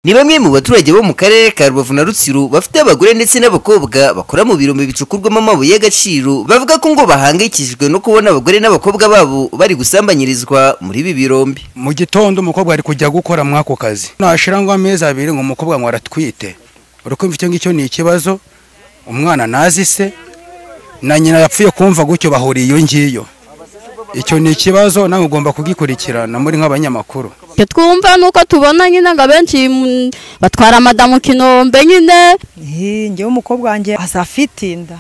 ni bamwe mu baturage bo mu karere ka rubavu na rutsiro bafite abagore ndetse n'abakobwa bakora mu birombe bicukurwamo amabuye y'agaciro bavuga ko ngo bahangayikishijwe no kubona abagore n'abakobwa babo bari gusambanyirizwa muri ibi birombe mu gitondo umukobwa ari kujya gukora muri ako kazi nashira ngo amezi abiri ngo umukobwa ngo aratwite uri kumva icyo ngicyo ni ikibazo umwana nazise na nyina yapfuye kumva gutyo bahuriye iyo ngiyo icyo ni ikibazo nawe ugomba kugikurikirana muri nk'abanyamakuru icyo twumva ni uko tubona nyine ngo abenshi mm, batwara madamu kinombe nyine ngewe umukobwa wanjye aza afite inda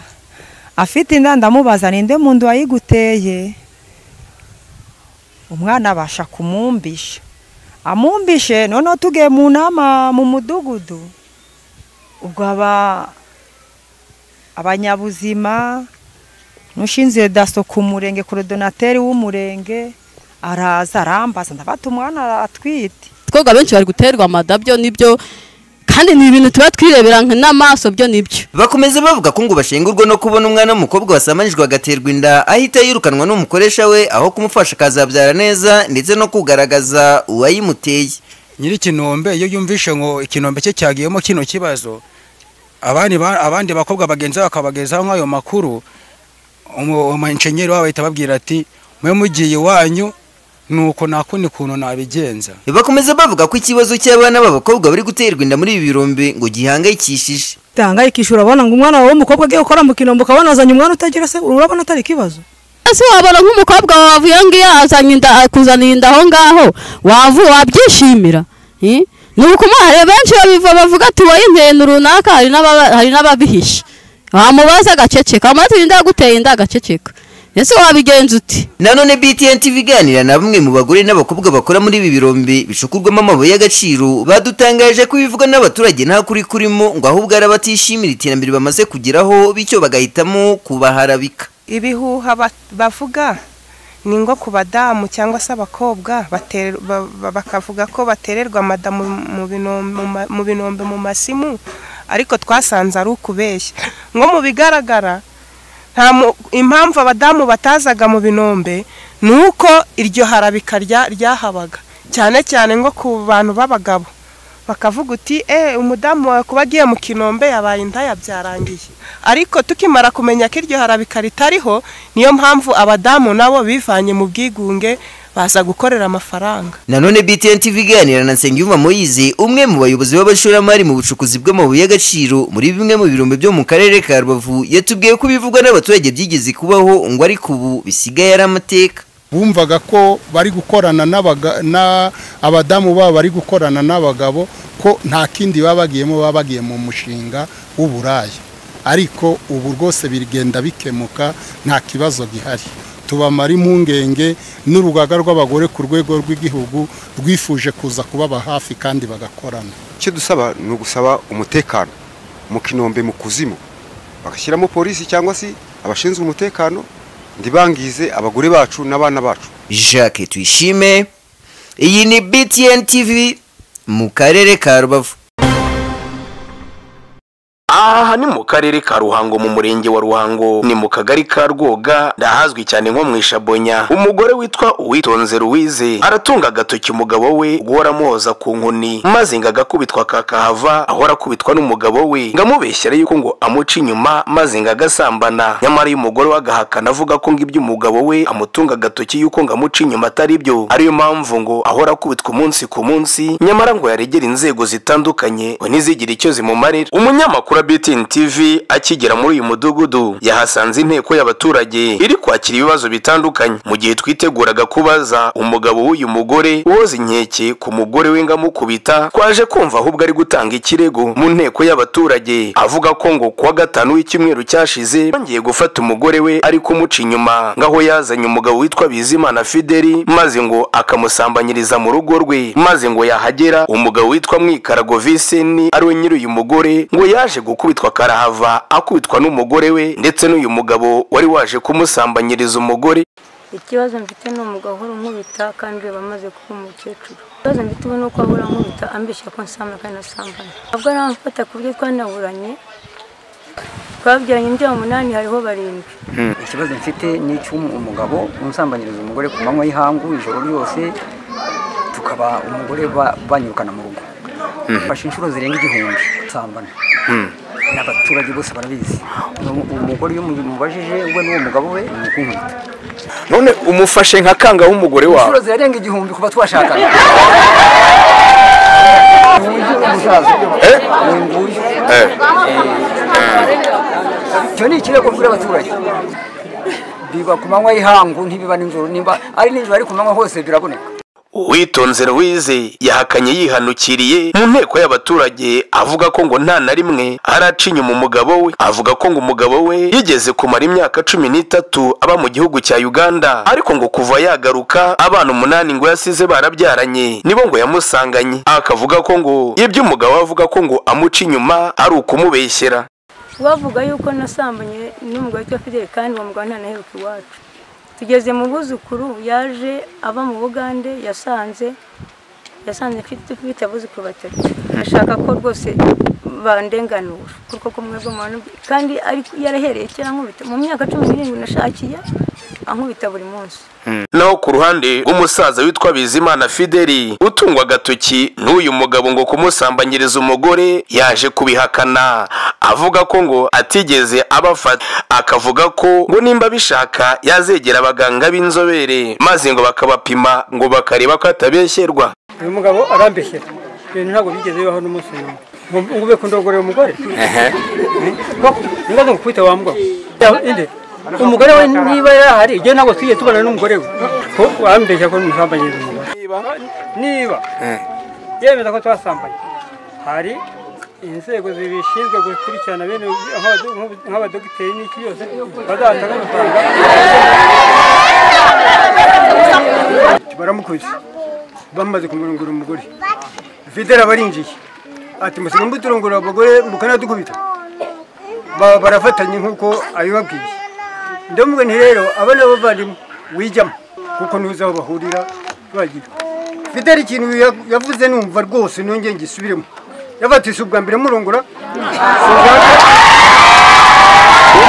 afite inda ndamubaza ninde muntu wayiguteye umwana abasha kumumbisha amumbishe noneho tugiye mu nama mu mudugudu ubwo aba abanyabuzima n'ushinzwe daso ku murenge korodonateri w'umurenge araza arambaza ndabata umwana aratwite twebwe abenshi bari guterwa amadabyo nibyo kandi ni ibintu tuba twirebera nka n'amaso byo nibyo bakomeza bavuga ko ngo bashengurwa no kubona umwana w'umukobwa wasamanijwe agaterwa inda ahita yirukanwa n'umukoresha we aho kumufasha akazabyara neza ndetse no kugaragaza uwayimuteye nyiri ikinombe iyo yumvishe ngo ikinombe cye cyagiyemo kino kibazo abandi ba- abandi bakobwa bagenzi be bakabagezaho nk'ayo makuru umu- umunjenyeri wabo ahita ababwira ati mwe mugiye iwanyu nuko nta kundi kuntu nabigenza bakomeza bavuga ko ikibazo cy'abana b'abakobwa bari guterwa inda muri ibi birombe ngo gihangayikishije utahangayikisha urabona ngo umwana wawe w'umukobwa agiye gukora mu kinombe ukabona azanye umwana utagira se urabona atari ikibazo ese wabona nk'umukobwa wavuye aho ngiyo azanye inda akuzaniye inda aho ngaho wavu wabyishimira Eh? ni ukumuha hari benshi babiva bavuga ati wowe intenu runaka hari n'ababa- hari n'ababihisha wamubaza agaceceka wamubaza inda yaguteye inda agaceceka ese wabigenza uti nanone btn tv iganira na bamwe mu bagore n'abakobwa bakora muri ibi birombe bicukurwamo amabuye y'agaciro badutangaje ko ibivugwa n'abaturage nta kuri kurimo ngo ahubwo ari abatishimira iterambere bamaze kugeraho bityo bagahitamo kubaharabika ibihuha ba- bavuga ni ngo ku badamu cyangwa se abakobwa batere- ba- ba- bakavuga ko batererwa madamu mu binom- mu ma- mu binombe mu masimu ariko twasanze ari ukubeshya nko mu bigaragara nta mu- impamvu abadamu batazaga mu binombe ni uko iryo harabika rya- ryahabaga cyane cyane nko ku bantu b'abagabo bakavuga uti eh umudamu wawe kuba agiye mu kinombe yabaye indaya byarangiye ariko tukimara kumenya ko iryo harabika ritariho niyo mpamvu abadamu nabo bivanye mu bwigunge baza gukorera amafaranga nanone btn tv iganira na nsengiyumva moyize umwe mu bayobozi b'abashoramari mu bucukuzi bw'amabuye y'agaciro muri bimwe mu birombe byo mu karere ka rubavu yatubwiye ko ibivugwa n'abaturage byigeze kubaho ngo ariko ubu bisigaye ari amateka bumvaga ko bari gukorana n'abaga- na- abadamu babo bari gukorana n'abagabo ko nta kindi baba bagiyemo baba bagiye mu mushinga w'uburaya ariko ubu rwose bigenda bikemuka nta kibazo gihari tubamara impungenge n'urugaga rw'abagore ku rwego rw'igihugu rwifuje kuza kubaba hafi kandi bagakorana icyo dusaba ni ugusaba umutekano mu kinombe mu kuzimu bagashyiramo polisi cyangwa se abashinzwe umutekano ntibangize abagore bacu n'abana bacu jacques tuyishime iyi ni btn tv mu karere ka rubavu aha ni mu karere ka ruhango mu murenge wa ruhango ni mu kagari ka rwoga ndahazwi cyane nko mu ishabonya umugore witwa uwitonze ruwize aratunga agatoki umugabo we guhora amuhoza ku nkoni maze ngo agakubitwa kakahava ahora akubitwa n'umugabo we ngo amubeshyere yuko ngo amuca inyuma maze ngo agasambana nyamara iyo umugore we agahakana avuga ko ngo ibyo umugabo we amutunga agatoki yuko ngo amuca inyuma atari byo ariyo mpamvu ngo ahora akubitwa umunsi ku munsi nyamara ngo yaregera inzego zitandukanye ngo ntizigire icyo zimumarira umunyamakuru wa BTN TV akigera muri uyu mudugudu yahasanze inteko y'abaturage iri kwakira ibibazo bitandukanye mu gihe twiteguraga kubaza umugabo w'uyu mugore woza inkeke ku mugore we ngo amukubita twaje kumva ahubwo ari gutanga ikirego mu nteko y'abaturage avuga ko ngo kuwa gatanu w'icyumweru cyashize yongeye gufata umugore we ari kumuca inyuma ngaho yazanye umugabo witwa Bizimana Fideli maze ngo akamusambanyiriza mu rugo rwe maze ngo yahagera umugabo witwa Mwikarago Viseni ari we nyiri uyu mugore ngo yaje gukubitwa karahava akubitwa n'umugore we ndetse n'uyu mugabo wari waje kumusambanyiriza umugore ikibazo mfite ni umugabo uhora unkubita kandi we bamaze kuba umukecuru ikibazo mfite ubu ni uko ahora ankubita ambeshya ko nsambana kandi nasambana ntabwo aramfata ku buryo twanaburanye twabyaranye imbyaro umunani hariho barindwi ikibazo mfite ni icy'umugabo unsambanyiriza umugore ku manywa y'ihangu ijoro ryose tukaba umugore ba- banyirukana mu rugo mfashe inshuro zirenga igihumbi nsambana n'abaturage bose barabizi umugore iyo umubajije we n'uwo mugabo we ni ukunkubita none umufashe nka kanga w'umugore wawe inshuro zirenga igihumbi kuva twashakana icyo ni ikirego mbwira abaturage biba ku manywa y'ihangu ntibiba nijoro niba ari nijoro ari ku manywa hose biraboneka uwitonze ruwize yahakanye yihanukiriye mu nteko y'abaturage avuga ko ngo nta na rimwe araca inyuma umugabo we avuga ko ngo umugabo we yigeze kumara imyaka cumi n'itatu aba mu gihugu cya uganda ariko ngo kuva yagaruka abana umunani ngo yasize barabyaranye nibo ngo yamusanganye akavuga ko ngo ibyo umugabo we avuga ko ngo amuca inyuma ari ukumubeshyera bavuga yuko nasambanye n'umugore witwa fideli kandi uwo mugabo ntanaheruka iwacu tugeze mu buzukuru yaje aba mu bugande yasanze yasanze mfite mfite abuzukuru batatu ashaka ko rwose bandenganura kuko kumwe bw'umuntu kandi ariko yarahereye cyangwa ankubita mu myaka cumi n'irindwi nashakiye ankubita buri munsi naho ku ruhande umusaza witwa bizimana fideli utungwa agatoki n'uyu mugabo ngo kumusambanyiriza umugore yaje kubihakana avuga ko ngo atigeze abafata akavuga ko ngo nimba bishaka yazegera abaganga b'inzobere maze ngo bakabapima ngo bakareba ko atabeshyerwa uyu mugabo arambeshyera ibintu ntabwo bigeze bibaho n'umunsi n'umwe ngo ube kundogorera umugore ngo nkukubita wa mugabo inde umugore we niba yarahari igihe ntabwo tujye tubana n'umugore we ko wambeshya ko ntusambanyiriza umugore niba yemeza ko twasambanye hari inzego zibishinzwe gukurikirana bene nk'abadogiteri n'iki byose bazatanga amafaranga baramukubise bamaze kumurongora umugore videra abarinjiye ati musiga muturongora abagore mukanadukubita Ba- barafatanye nk'uko abibabwiye ndamubwe nti rero abana b'abavandimwe wijyamo kuko ntuzi aho bahurira bagiye fideli ikintu ya- yavuze numva rwose nongeye ngisubiremo yavatise ubwa mbere murongora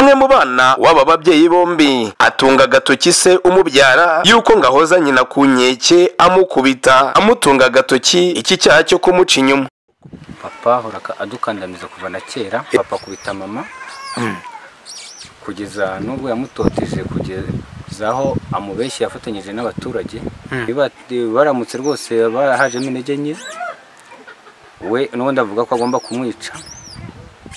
umwe mu bana w'aba babyeyi bombi atunga agatoki se umubyara yuko ngo ahoza nyina ku nkeke amukubita amutunga agatoki iki cyaha cyo kumuca inyuma papa ahora adukandamiza kuva na kera papa akubita mama kugeza n'ubwo yamutoteje kugeza aho amubeshyi yafatanyije n'abaturage Hmm. Biba- baramutse rwose barahajemo intege nke we n'ubundi avuga ko agomba kumwica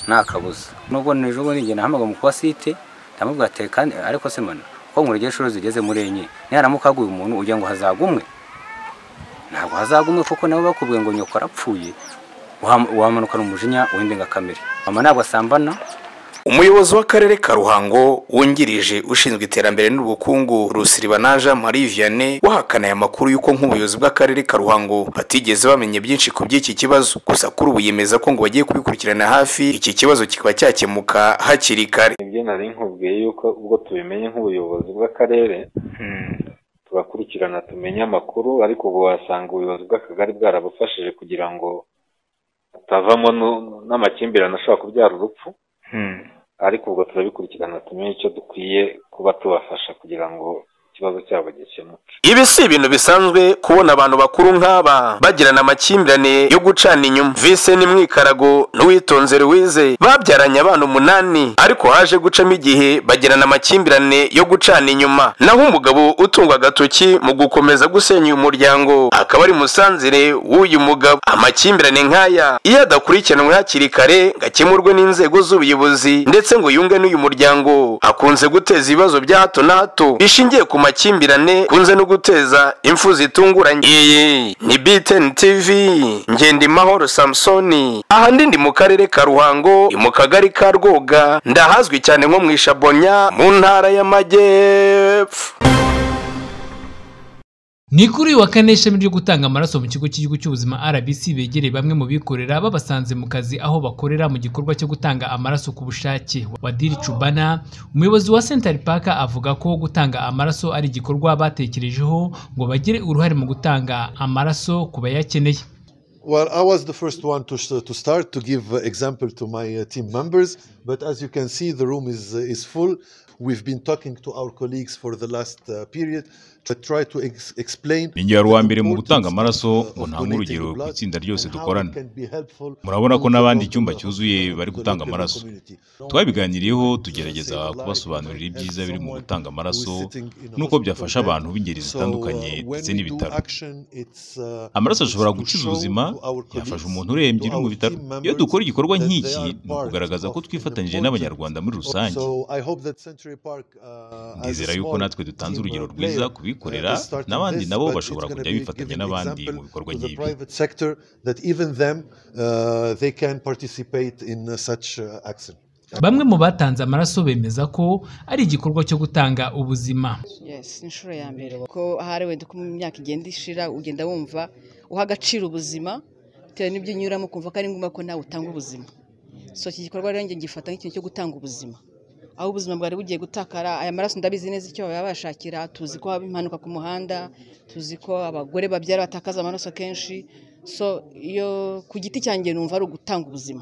nta kabuza nubwo nijoro bundi njye nahamagara mu kuwasite ndamubwira ati kandi ariko se mana ko nkurege inshuro zigeze muri enye niharamuka haguye umuntu ugira ngo hazagwe umwe ntabwo hazagwa umwe kuko nabo bakubwiye ngo nyoko arapfuye Wam- wamanukana umujinya w'indengakamere mama ntabwo asambana umuyobozi w'akarere ka ruhango wungirije ushinzwe iterambere n'ubukungu rusiribanaja marie vianney wahakana aya makuru y'uko nk'ubuyobozi bw'akarere ka ruhango batigeze bamenya byinshi ku by'iki kibazo gusa kuri ubu yemeza ko ngo bagiye kubikurikirana hafi iki kibazo kikaba cyakemuka hakiri kare nibyo nari nkubwiye yuko ubwo tubimenye nk'ubuyobozi bw'akarere tugakurikirana tumenye amakuru ariko ubu wasanga ubuyobozi bw'akagari bwarabufashije kugira ngo atavamo nu- n'amakimbirane ashobora kubyara urupfu ariko ubwo turabikurikirana tumenye icyo dukwiye kuba tubafasha kugira ngo ikibazo cyabo gikemuke ibi si ibintu bisanzwe kubona abantu bakuru nk'aba bagirana amakimbirane yo gucana inyuma vise n'imwikarago n'uwitonze ruwize babyaranye abana umunani ariko haje gucamo igihe bagirana amakimbirane yo gucana inyuma naho umugabo utungwa agatoki mu gukomeza gusenya uyu muryango akaba ari musanzire w'uyu mugabo amakimbirane nk'aya iyo adakurikiranwe hakiri kare ngo akemurwe n'inzego z'ubuyobozi ndetse ngo yunge n'uyu muryango akunze guteza ibibazo bya hato na hato bishingiye ku makimbirane kunze no guteza impfu zitunguranye iyi ni btn tv ngendimahoro samusoni ahandi ndi mu karere ka ruhango ni mu kagari ka rwoga ndahazwi cyane nko mu ishabonya mu ntara y'amajyepfo ni kuri uyu wa kane ishami ryo gutanga amaraso mu kigo cy'igihugu cy'ubuzima rbc begereye bamwe mu bikorera babasanze mu kazi aho bakorera mu gikorwa cyo gutanga amaraso ku bushake wadiri cubana umuyobozi wa central park avuga ko gutanga amaraso ari igikorwa batekerejeho ngo bagire uruhare mu gutanga amaraso ku bayakeneye Well, I was the first one to, sh- to start to give uh, example to my uh, team members, but as you can see, the room is, uh, is full. We've been talking to our colleagues for the last uh, period, to try to ex- explain ningera wa mbere mu gutanga amaraso ngo ntange urugero ku itsinda ryose dukorana can be helpful murabona ko n'abandi icyumba cyuzuye bari gutanga amaraso twabiganiriyeho tugerageza kubasobanurira ibyiza biri mu gutanga amaraso n'uko byafasha abantu b'ingeri zitandukanye ndetse n'ibitaro amaraso ashobora gukiza ubuzima yafasha umuntu urembye uri mu bitaro iyo dukora igikorwa nk'iki ni ukugaragaza ko twifatanyije n'abanyarwanda muri rusange so i hope that century park uh, as nizera a yuko small natwe dutanze urugero team or rwiza player ku bikorera has started n'abandi this, nabo but bashobora it's gonna kujya be bifatanya an n'abandi example mu bikorwa to the nk'ibi private sector that even them uh, they can participate in uh, such uh, action bamwe mu batanze amaraso bemeza ko ari igikorwa cyo gutanga ubuzima yes inshuro ya mbere ko ahari wenda uko mu myaka igenda ishira ugenda wumva uha agaciro ubuzima bitewe n'ibyo unyuramo ukumva ko ari ngombwa ko nawe utanga ubuzima so iki gikorwa rero njye ngifata nk'ikintu cyo gutanga ubuzima aho ubuzima bwari bugiye gutakara aya maraso ndabizi neza icyo baba bashakira tuzi ko haba impanuka ku muhanda tuzi ko abagore babyara batakaza amaraso kenshi so iyo ku giti cyanjye numva ari ugutanga ubuzima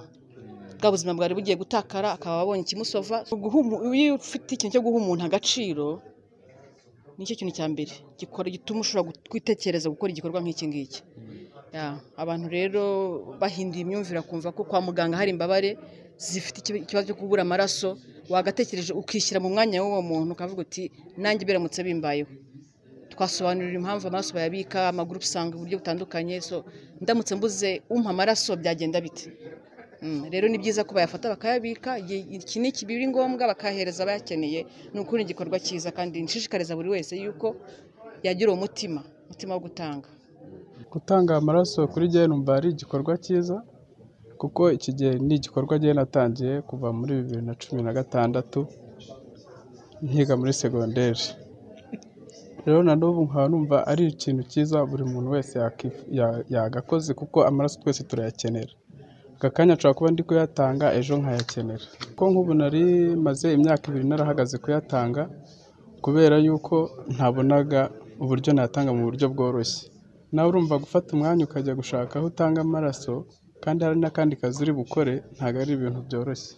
bwa buzima bwari bugiye gutakara akaba abonye ikimusova Guha umu- iyo ufite ikintu cyo guha umuntu agaciro nicyo kintu cya mbere gikora gituma ushobora gu- kwitekereza gukora igikorwa nk'iki ngiki Ya, abantu rero bahinduye imyumvire kumva ko kwa muganga hari imbabare zifite ikibi- ikibazo cyo kubura amaraso wagatekereje ukishyira mu mwanya w'uwo muntu ukavuga uti nanjye biramutse bimbayeho twasobanurira impamvu amaraso bayabika amagurupe usanga uburyo butandukanye so ndamutse mbuze umpa amaraso byagenda bite Mm, rero ni byiza ko bayafata bakayabika igihe iki ni iki biri ngombwa bakayahereza abayakeneye ni ukuri ni igikorwa cyiza kandi nshishikariza buri wese yuko yagira uwo mutima umutima wo gutanga gutanga amaraso kuri jye numva ari igikorwa cyiza kuko iki gihe ni igikorwa jye natangiye kuva muri bibiri na cumi na gatandatu nkiga muri segonderi rero na n'ubu nkaba numva ari ikintu cyiza buri muntu wese yakif- ya- yagakoze kuko amaraso twese turayakenera aka kanya nshobora kuba ndi kuyatanga ejo nkayakenera kuko nk'ubu nari maze imyaka ibiri narahagaze kuyatanga kubera yuko ntabonaga uburyo natanga mu buryo bworoshye nawe urumva gufata umwanya ukajya gushaka aho utanga amaraso kandi hari n'akandi kazi uri bukore ntabwo ari ibintu byoroshye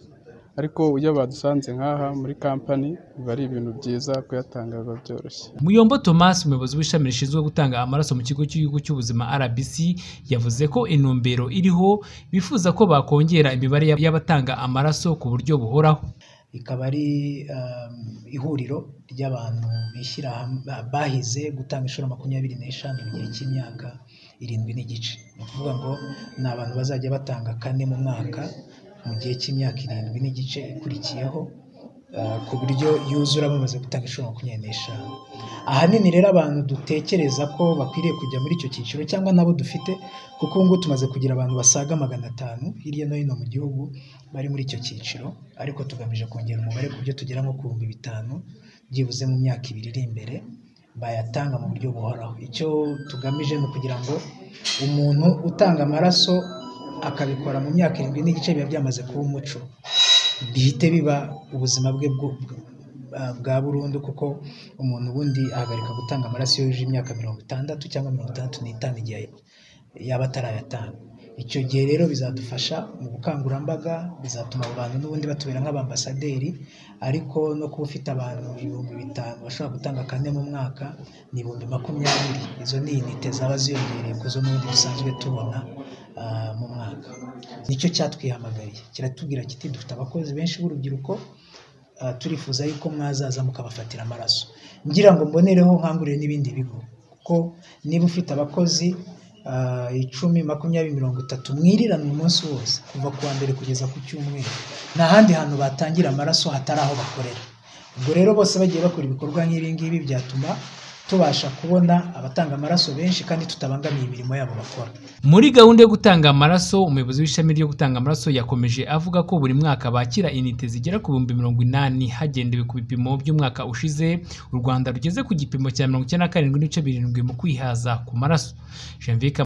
ariko iyo badusanze nk'aha muri kampani biba ari ibintu byiza kuyatanga biba byoroshye muyombo thomas umuyobozi w'ishami rishinzwe gutanga amaraso mu kigo cy'igihugu cy'ubuzima rbc yavuze ko intumbero iriho bifuza ko bakongera imibare y'ab- y'abatanga amaraso ku buryo buhoraho ikaba ari um, ihuriro ry'abantu bishyira hamwe bahize gutanga inshuro makumyabiri n'eshanu mu gihe cy'imyaka irindwi n'igice ni ukuvuga ngo ni abantu bazajya batanga kane mu mwaka mu gihe cy'imyaka irindwi n'igice ikurikiyeho uh, ku buryo yuzura bamaze gutanga inshuro makumyabiri n'eshanu ahanini rero abantu dutekereza ko bakwiriye kujya muri icyo cyiciro cyangwa nabo dufite kuko ubu ngubu tumaze kugira abantu basaga magana atanu hirya no hino mu gihugu bari muri icyo cyiciro ariko tugamije kongera umubare ku byo tugera nko ku bihumbi bitanu byibuze mu myaka ibiri iri imbere bayatanga mu buryo buhoraho icyo tugamije ni ukugira ngo umuntu utanga amaraso akabikora mu myaka irindwi n'igice biba byamaze kuba umuco bihite biba ubuzima bwe bwo- bwa- bwa burundu kuko umuntu ubundi ahagarika gutanga amaraso iyo yujuje imyaka mirongo itandatu cyangwa mirongo itandatu n'itanu igihe yaba atarayatanga icyo gihe rero bizadufasha mu bukangurambaga bizatuma abo bantu n'ubundi batubera nk'abambasaderi ariko no kuba ufite abantu ibihumbi bitanu bashobora gutanga kane mu mwaka ni ibihumbi makumyabiri izo ni inite zaba ziyongereye ku zo n'ubundi dusanzwe tubona ah, mu mwaka nicyo cyatwihamagariye kiratubwira kiti dufite abakozi benshi b'urubyiruko ah, turifuza yuko mwazaza mukabafatira amaraso ngira ngo mbonereho nkangurire n'ibindi bigo kuko niba ufite abakozi ah, icumi makumyabiri mirongo itatu mwirirana umunsi wose kuva ku wa mbere kugeza ku cyumweru nta handi hantu batangira amaraso hatari aho bakorera ubwo rero bose bagiye bakora ibikorwa nk'ibi ngibi byatuma tubasha kubona abatanga amaraso benshi kandi tutabangamiye imirimo yabo bakora muri gahunda yo gutanga amaraso umuyobozi w'ishami ryo gutanga amaraso yakomeje avuga ko buri mwaka bakira inite zigera ku bihumbi mirongo inani hagendewe ku bipimo by'umwaka ushize u rwanda rugeze ku gipimo cya mirongo icyenda na karindwi n'ibice birindwi mu kwihaza ku maraso Janvier Kam-